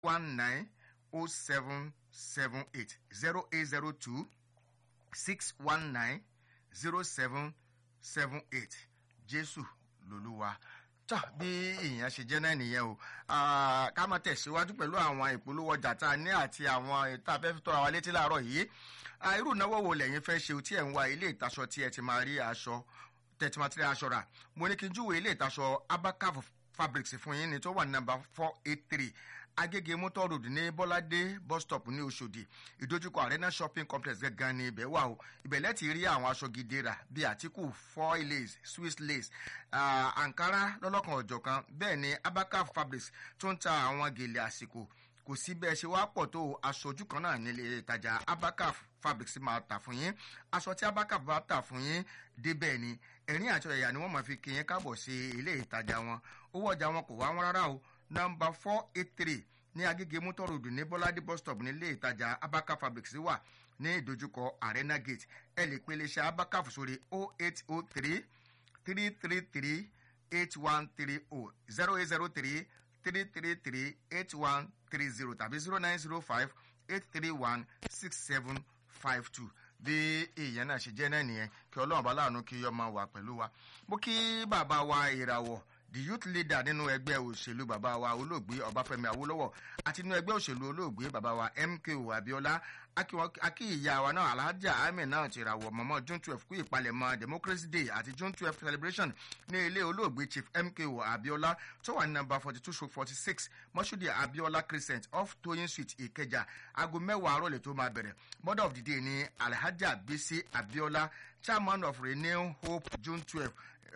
one nine oh seven seven eight zero eight zero two six one nine zero seven seven eight jésù lolúwa tó bí èèyàn ṣe jẹ́ náà nìyẹn o Ah, ká máa tẹ̀síwájú pẹ̀lú àwọn ìpolówó ọjà tá a ní àti àwọn ètò afẹ́fẹ́ tọ́ra wa létí láàárọ̀ yìí Ah, irú ìnáwó wo lẹ́yìn fẹ́ ṣe o tí ẹ̀ ń wá ilé ìtaṣọ tí ẹ ti máa rí aṣọ tẹ̀tí máa ti rí aṣọ rà mo ní kí n júwèé ilé ìtaṣọ abacaf fabrics fún yín ní tó wà ní nàmbà four eight three agége motor road ní bọ́ládé bus stop ní oṣòdì ìdojúkọ arena shopping complex gangan ní ibẹ̀ wà o ibẹ̀ lẹ́tì rí àwọn aṣọ gidi rà bíi àtìkù foil lace swiss lace ah, ankara lọ́lọ́kan ọ̀jọ̀kan bẹ́ẹ̀ ni abacaf fabrics tó ń ta àwọn gèlè àsìkò kò sí bẹ́ẹ̀ ṣe wá pọ̀ tó aṣojú kan náà nílé ìtajà abacaf fabrics máa tà fún yín aṣọ tí abacaf bá tà fún yín débẹ̀ ni ẹ̀rín àti ọ̀yà ni wọ́n máa fi kí yín káàbọ̀ sí ilé ìtajà wọn owó ọjà wọn kò wá wọn rárá o nọmba four eight three ní agége motor road ní bọ́ládé bus stop nílé ìtajà abacaf fabrics wà ní ìdojúkọ arena gate ẹ lè pe iléeṣẹ́ abacaf sórí oh eight oh three three three three eight one three oh zero eight zero three three three three eight one three zero tàbí zero nine zero five eight three one six seven five two bí èèyàn náà ṣe jẹ́ náà nìyẹn kí ọlọ́run bá láàánú kí ọmọ wà pẹ̀lú wa mo kí bàbá wa ìràwọ̀ the youth leader nínú ẹgbẹ́ òṣèlú bàbá wa olóògbé ọbáfẹ́mi awólọ́wọ̀ àti nínú ẹgbẹ́ òṣèlú olóògbé bàbá wa mko abiola akí wọn- akí ìyá wa náà alhaja ahmed náà ti ràwọ̀ mọ́mọ́ june twelve kú ìpalẹ̀mọ́ democracy day àti june twelve celebration ní ilé olóògbé chief mko abiola tó wà ní nàmbà forty two stroke forty six mọ́ṣúdì abiola crescent off toyin street ìkẹjà aago mẹ́wàá àárọ̀ lè tó máa bẹ̀rẹ̀ mother of the day ní alhaja bisi abiola chairman of renew hope june twelve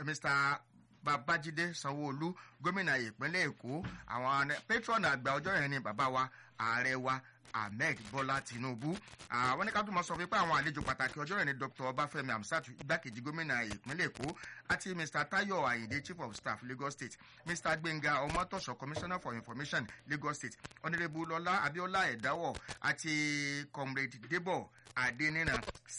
mr babájídé sanwóolu gómìnà ìpínlẹ̀ èkó àwọn patron àgbà ọjọ́ yẹn ni bàbá wa ààrẹ wa ahmed bọ́lá tinubu àwọn ní ká tó máa sọ wípé àwọn àlejò pàtàkì ọjọ́ yẹn ni dr ọbáfẹ́mi amsatu igbákejì gómìnà ìpínlẹ̀ èkó àti mr tayo ayinde chief of staff lagos state mr gbẹ̀ngà ọmọtọ̀sọ commissioner for information lagos state honourable lọlá abiola ẹ̀dáwọ̀ àti comrade debo adenina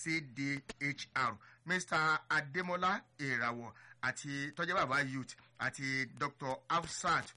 cdhr mr ademola ìràwọ̀ àti tọ́jẹ́ bàbá youth àti dr afsat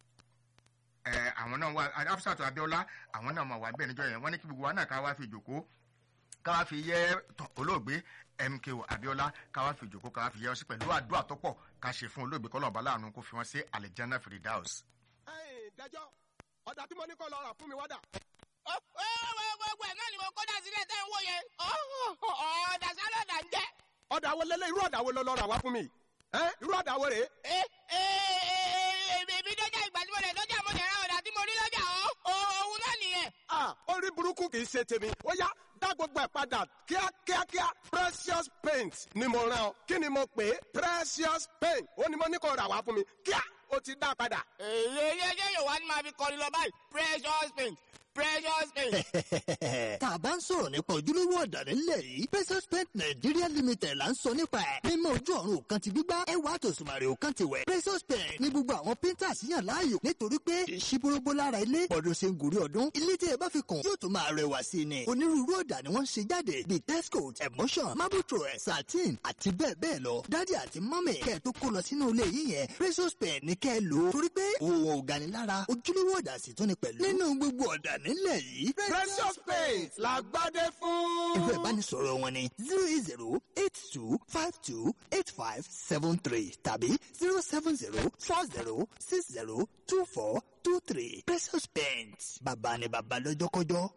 ẹ àwọn náà wà afsat abiola àwọn náà máa wà bẹ́ẹ̀ níjọ́ yẹn wọ́n ní kí gbogbo wa náà ká wá fi jòkó ká wá fi yẹ tọ olóògbé mko abiola ká wá fi jòkó ká wá fi yẹ ọ sí pẹ̀lú àdúrà tó pọ̀ ká ṣe fún olóògbé kọ́lọ̀ ọ̀bá láàánú kó fi wọ́n sí alexander firdaus. ẹ̀yin dájọ́ ọ̀dà tí mo ní kọ́ lọ rà fún mi wádà. ó ó gbogbo ẹ̀ náà ni mo kó dà sílẹ̀ tẹ́ ń wò yẹn ọ̀dà sálọ̀dà ń jẹ́. ọ̀dà wo lélẹ̀ irú ọ̀dà wo lọ lọ rà wá fún mi. ẹ́ irú ọ̀dà wo rèé. ẹ ẹ èmi dọ́jà ìgbà tí mo lè dọ́jà mo lè ra ọ̀dà tí mo rí lọ́jà ọ́ òun náà nìyẹn. ah orí burúkú kì í ṣe tèmi ó yá dá gbogbo ẹ̀ padà kíákíákíá precious paint ni mo rán ọ kí ni mo pè é precious paint ó ní mo ní kó rà wá fún mi kíá ó ti dá padà. èyí ẹyẹ yóò wá ní máa fi kọrin lọ báyìí precious paint precious paint. tá a bá ń sọ̀rọ̀ nípa ojúlówó ọ̀dà nílẹ̀ yìí precious paint nigeria limited là ń sọ nípa ẹ̀ mímọ ojú ọ̀run òkan ti gbígbá ẹwà àtòsùmàrè òkan ti wẹ̀ precious paint ní gbogbo àwọn painters yàn láàyò nítorí pé ìṣíbórógbó lára ilé ọdún ṣe ń gòrí ọdún ilé tí ẹ bá fi kàn yóò tún máa rẹwà sí i ni onírúurú ọ̀dà ni wọ́n ń ṣe jáde bíi texcoat emotion marble throw satin àti bẹ́ẹ̀ bẹ́ẹ̀ lọ dádì àti mọ́mì kẹ́ ẹ tó kó lọ sínú ilé yìí yẹn precious paint ní kẹ́ ẹ lò ó torí pé òun ò gani lára ojúlówó ọ̀dà sì tún ni pẹ̀lú nínú gbogbo ọ̀dà nílẹ̀ yìí precious paint la gbádé fún. ẹ̀rọ ìbánisọ̀rọ̀ wọn ni zero eight zero eight two five two eight five seven three tàbí zero seven zero four zero six zero two four two three precious paint bàbá ni bàbá lọ́jọ́kọ́jọ́.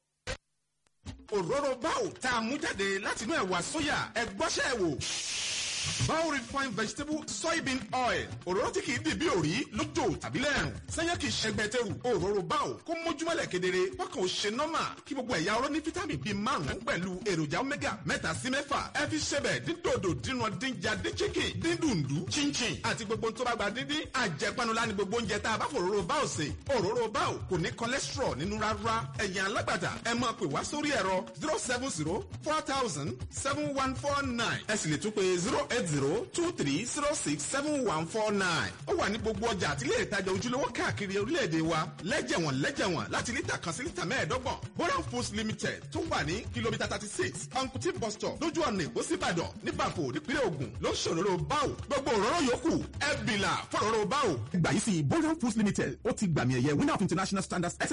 òróró báwò tá a mú jáde látinú ẹ̀wà sóyà ẹgbọ́sẹ̀ wò. Bao refined vegetable soybean oil òróró tí kìí dìbí òrí lójó tàbí lẹ́rùn sẹ́yìn kìí ṣẹgbẹ́tẹ̀rù òróró báwò kó mójúmọ́lẹ̀ kedere bákan ò ṣe nọ́mà kí gbogbo ẹ̀yà ọ̀rọ̀ ní fítámì bíi márùn-ún pẹ̀lú èròjà omega mẹ́ta sí mẹ́fà ẹ fi ṣẹbẹ̀ dídòdò dínà dínjà dín chicken dín dùndú chinchin àti gbogbo tó bá gba díndín àjẹpanulá ni gbogbo oúnjẹ tá a bá fòróró báwò sè òróró báwò kò ní cholesterol nínú rárá ẹ̀yin alágbàtà ẹ máa pè wá sórí ẹ̀rọ zero seven zero four thousand seven one four nine ẹ sì lè tún pé zero eight eight zero two three zero six seven one four nine ó wà ní gbogbo ọjà àti ilé ìtajà ojúlówó káàkiri orílẹ̀-èdè wa lẹ́jẹ̀wọ̀n lẹ́jẹ̀wọ̀n láti lítà kan sí lítà mẹ́ẹ̀ẹ́dọ́gbọ̀n boran foods limited tó wà ní kìlómítà thirty six uncuti bus stop lójú ọ̀nà èkó síbàdàn nípàpọ̀ nípínlẹ̀ ògùn ló ń ṣòro báwò gbogbo òróró yòókù ẹ bìlà fọ̀rọ̀ báwò. ìgbà yìí sí boran foods limited ó ti gbàmì ẹ̀yẹ winner of international standards